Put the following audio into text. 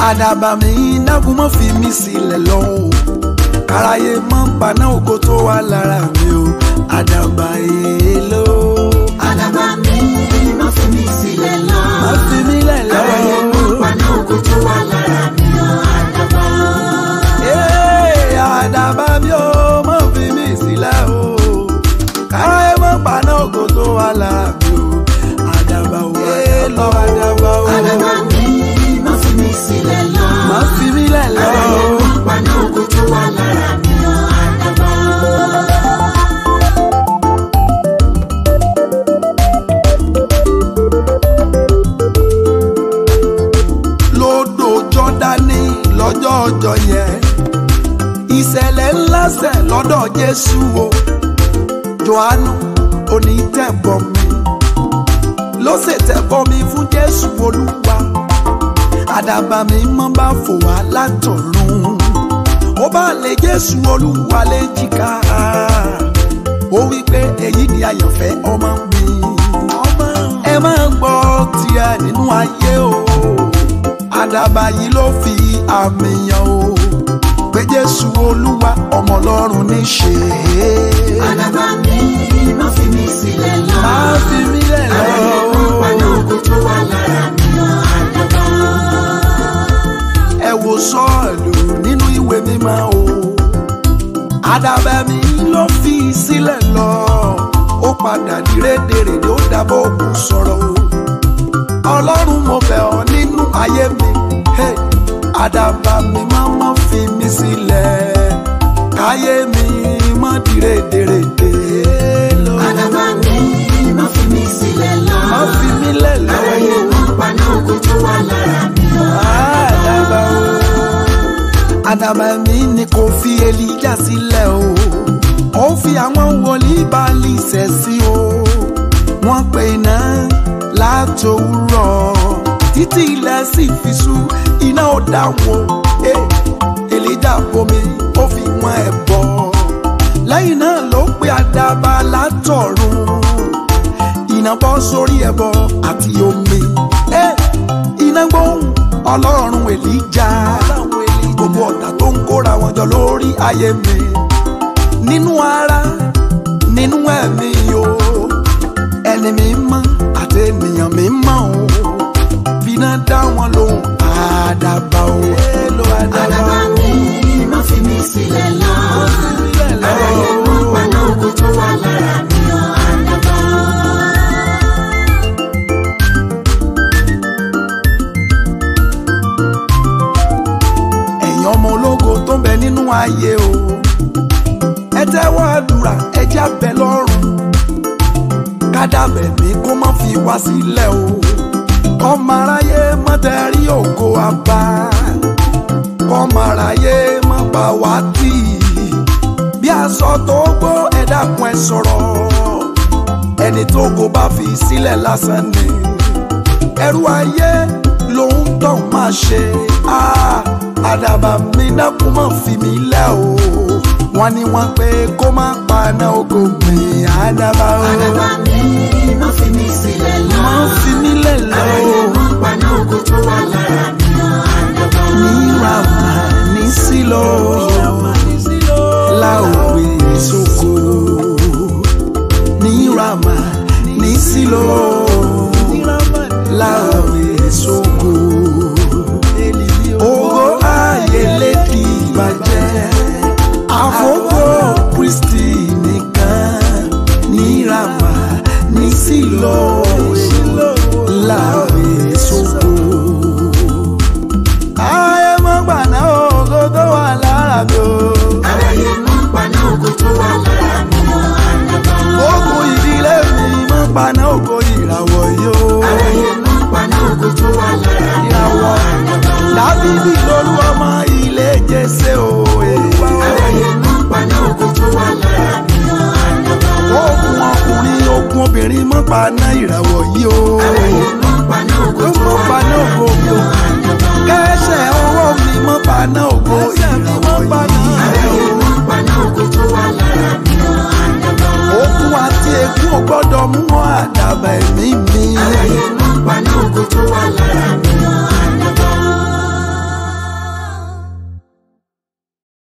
àdàbà mi dákun mọ́ fi mí sílẹ̀ lọ o káráyé mọ́ paná ògo tó wà lára mi o àdàbà èèlò. àdàbà mi má fi mí sílẹ̀ lọ. má fi mí lẹ̀ lọ. káráyé mọ́ paná ògo tó wà lára mi o àdàbà. Ee, àdàbà mi ò mọ́ fi mí sílẹ̀ o káráyé mọ́ paná ògo tó wà lára mi o àdàbà o èèlò àdàbà o. àdàbà mi má fi mí sílẹ̀ lọ. má fi mí lẹ̀ lọ. káráyé mọ́ paná ògo tó wà lára mi o àdàbà. lódò jọ́dánì lọ́jọ́ ọjọ́ yẹn ìṣẹ̀lẹ̀ ńlá ṣẹ̀ lọ́dọ̀ jésù o johannu onítẹ̀bọmi ló ṣètẹ̀bọmi fún jésù olúwa àdàbà mi mọ́ bá fò wá látọ̀run ó bá lè jésù olúwa léjìká ó wí pé èyí ni àyànfẹ́ ọmọ mi ẹ máa gbọ́ tiẹ̀ nínú ayé o àdàbà yìí ló fi àmì yàn o pé jésù olúwa ọmọ ọlọ́run ní ṣe é. àdàbà mi má fi mí sílẹ̀ lọ. má fi mí lẹ̀ lọ. káráyé mọ́ paná ògo tó wà lára mi o àdàbà. ẹ wo sọ́ọ̀lù nínú ìwé mímọ́ o àdàbà mi ló fi sílẹ̀ lọ ó padà di rédèrèdè ó dábọ̀ òkú sọ̀rọ̀ o ọlọ́run mo bẹ̀ ọ́ nínú ayé mi hey, àdàbà mi má má fi mí sílẹ̀ káyé mi má di rédèrèdè àdàbà mi má fi mí sílẹ̀ lọ. má fi mí lẹ̀ lọ káráyé mọ́ paná ògo tó wà lára mi o àdàbà o àdàbà mi ni kò fi èlíjà sílẹ̀ o ó fi àwọn wòlíì Báálì ṣẹ̀ sí o wọ́n pe iná látòwúrọ̀ títí ilẹ̀ sì fi ṣú iná ò dá wọn Eh, èlíjà bomi ó fi wọn ẹ̀ bọ̀ lẹ́yìn náà ló pe àdàbà látọ̀run iná bọ́ sórí ẹbọ àti omi. Eh, iná gbóhùn ọlọ́run èlíjà gbogbo ọ̀tá tó ń kóra wọn jọ lórí ayé mi nínú ara nínú ẹ̀mí o ẹni mi mọ́ àti ènìyàn mi mọ́ o bíná dá wọn lóhùn àdàbà o èlò àdàbà mi má fi mí sílẹ̀ lọ. káráyé mọ́ paná ògo tó wà lára mi o àdàbà. ẹ̀yin ọmọ ológo tó ń bẹ nínú ayé o ẹ tẹ́wọ́ àdúrà ẹ jẹ́ abẹ lọ́rùn kádàbẹ̀ mi kó má fi wá sílẹ̀ o kọ́mọ aráyé má tẹ̀rí ògo àbá kọ́mọ aráyé má bà wá tì bí aṣọ tó gbó ẹ dákun ẹ sọ̀rọ̀ ẹni tó kò bá fi sílẹ̀ lásán ni ẹrú ayé lòun tán máa ṣe Ah, àdàbà mi dákun má fi mí lẹ̀ o wọ́n ní wọ́n pé kó má paná ògo mi àdàbà o àdàbà mi má fi mí sílẹ̀ lọ. má fi mí lẹ̀ lọ káráyé mọ́ paná ògo tó wà lára mi o àdàbà. ní ràmà ní sílò láògbé sóko ní ràmà ní sílò láògbé sóko ògo ayé lédi ìbàjẹ́ àfọwọ́ kristi nìkan ní ràmà ní sílò láògbé sóko ayé mọ́ gbàná ògo tó wà lára mi o. káráyé mọ́ paná ògo tó wà lára mi o àdàbà. ogun ìdílé mi mọ́ paná ògo ìràwọ̀ yìí o. káráyé mọ́ paná ògo tó wà lára mi o ìràwọ̀ àdàbà. dábìlì lolú ọmọ ilé jẹsẹ o. káráyé mọ́ paná ògo tó wà lára mi o àdàbà. ogun ọkùnrin ogun obìnrin mọ́ paná ìràwọ̀ yìí o. káráyé mọ́ paná ògo tó mọ́ wà paná lára ògo mi mi o o. àdàbà. kẹsẹ̀ ọwọ́ mi mọ́ paná ògo ìràwọ̀ yìí.